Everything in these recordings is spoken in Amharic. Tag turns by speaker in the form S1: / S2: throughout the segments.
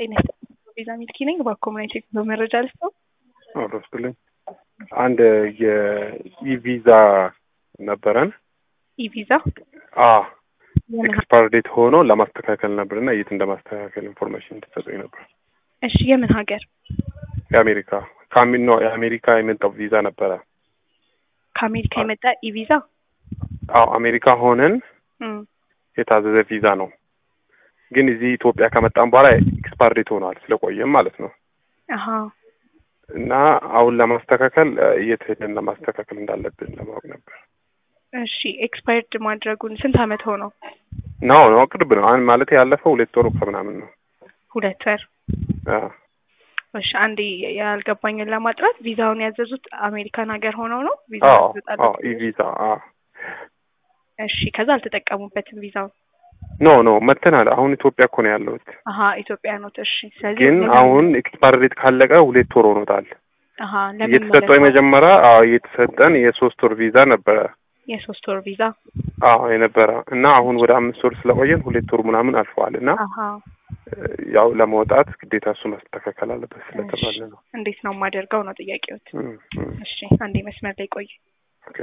S1: ጤና ቤዛ ሚልኪ ነኝ። በኮሚኒቲ በመረጃ ልስጠው።
S2: አረስልኝ አንድ የኢቪዛ ነበረን
S1: ኢቪዛ
S2: አ ኤክስፓየር ዴት ሆኖ ለማስተካከል ነበርና የት እንደማስተካከል ኢንፎርሜሽን እንድትሰጡኝ ነበር።
S1: እሺ የምን ሀገር?
S2: የአሜሪካ ካሚን ነው የአሜሪካ የመጣው ቪዛ ነበረ።
S1: ከአሜሪካ የመጣ ኢቪዛ?
S2: አዎ አሜሪካ ሆነን
S1: እም፣
S2: የታዘዘ ቪዛ ነው። ግን እዚህ ኢትዮጵያ ከመጣን በኋላ ኤክስፓየር ዴት ሆኗል ስለቆየም ማለት ነው።
S1: አሀ
S2: እና አሁን ለማስተካከል የት ሄደን ለማስተካከል እንዳለብን ለማወቅ ነበር።
S1: እሺ ኤክስፓየርድ ማድረጉን ስንት አመት ሆነው?
S2: ነው ነው ቅርብ ነው። አሁን ማለት ያለፈው ሁለት ወሩ ከምናምን ነው።
S1: ሁለት ወር።
S2: አዎ
S1: እሺ አንዴ ያልገባኝን ለማጥራት ቪዛውን ያዘዙት አሜሪካን ሀገር ሆነው ነው? ቪዛ
S2: አዎ
S1: ያዘዙት
S2: አዎ ኢቪዛ አዎ
S1: እሺ ከዛ አልተጠቀሙበትም ቪዛውን?
S2: ኖ ኖ መተናል። አሁን ኢትዮጵያ እኮ ነው ያለሁት።
S1: አሀ ኢትዮጵያ ኖት። እሺ ስለዚህ
S2: ግን
S1: ለምን-
S2: አሁን ኤክስፓየር ዴት ካለቀ ሁለት ወር ሆኖታል።
S1: አሀ ለምን
S2: የተሰጠው የመጀመሪያ አዎ የተሰጠን የሶስት ወር ቪዛ ነበረ።
S1: የሶስት ወር ቪዛ
S2: አዎ የነበረ እና አሁን ወደ አምስት ወር ስለቆየን ሁለት ወር ምናምን አልፈዋል እና
S1: አሀ
S2: ያው ለመውጣት ግዴታ እሱ ማስተካከል አለበት ስለተባለ ነው።
S1: እንዴት ነው የማደርገው ነው ጥያቄዎት?
S2: እም፣ እም፣
S1: እሺ አንዴ መስመር ላይ ቆይ።
S2: ኦኬ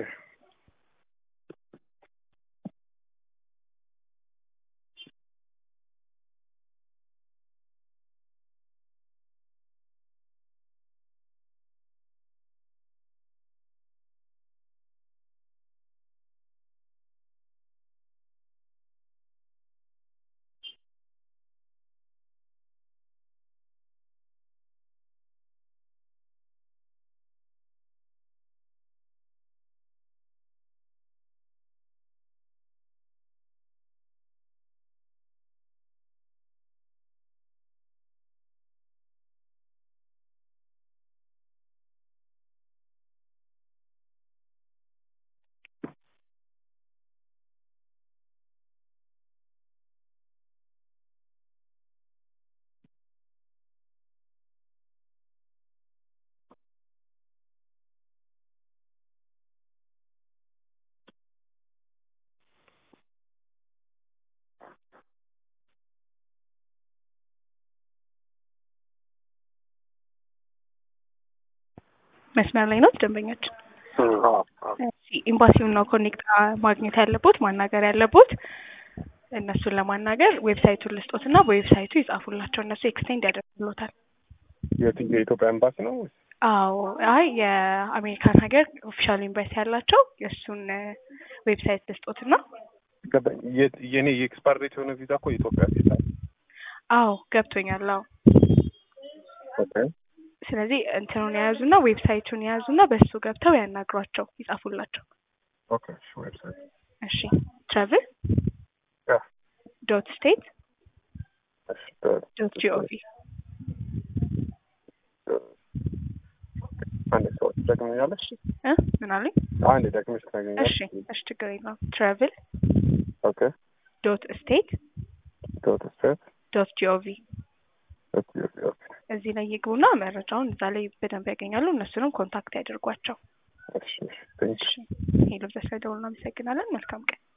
S1: መስመር ላይ ነው ደንበኛችን።
S2: እም፣ አዎ አዎ
S1: እሺ ኤምባሲውን ነው ኮኔክት ማግኘት ያለቦት ማናገር ያለቦት እነሱን ለማናገር ዌብሳይቱን ልስጦት እና በዌብሳይቱ ይጻፉላቸው እነሱ ኤክስቴንድ ያደርጉሎታል።
S2: የት- የኢትዮጵያ ኤምባሲ ነው ወይስ?
S1: አዎ አይ የአሜሪካን ሀገር ኦፊሻል ኤምባሲ ያላቸው የእሱን ዌብሳይት ልስጦት እና
S2: ገባኝ። የት- የኔ የኤክስፓየር ዴት የሆነ ቪዛ እኮ የኢትዮጵያ ቪዛ ነው።
S1: አዎ ገብቶኛል። አዎ
S2: ኦኬ
S1: ስለዚህ እንትኑን የያዙና ዌብሳይቱን የያዙና በእሱ ገብተው ያናግሯቸው ይጻፉላቸው።
S2: ኦኬ እሺ ዌብሳይት
S1: እሺ ትራቭል
S2: ያ
S1: ዶት ስቴት
S2: እሺ ደ-
S1: ዶት ጂኦቪ
S2: አንድ ሰው ትደግመኛለሽ?
S1: እ ምን አሉኝ?
S2: አንድ ደግመሽ ትነግሪኛለሽ?
S1: እሺ እሺ ችግር የለውም። ትራቭል
S2: ኦኬ
S1: ዶት ስቴት
S2: ዶት ስቴት
S1: ዶት ጂኦቪ
S2: ዶት ኦኬ ኦኬ
S1: እዚህ ላይ ይግቡና መረጃውን እዛ ላይ በደንብ ያገኛሉ። እነሱንም ኮንታክት ያደርጓቸው።
S2: እሺ እሺ ቴንክ
S1: እሺ ሄሎ፣ በስለ ደውል እናመሰግናለን። መልካም ቀን።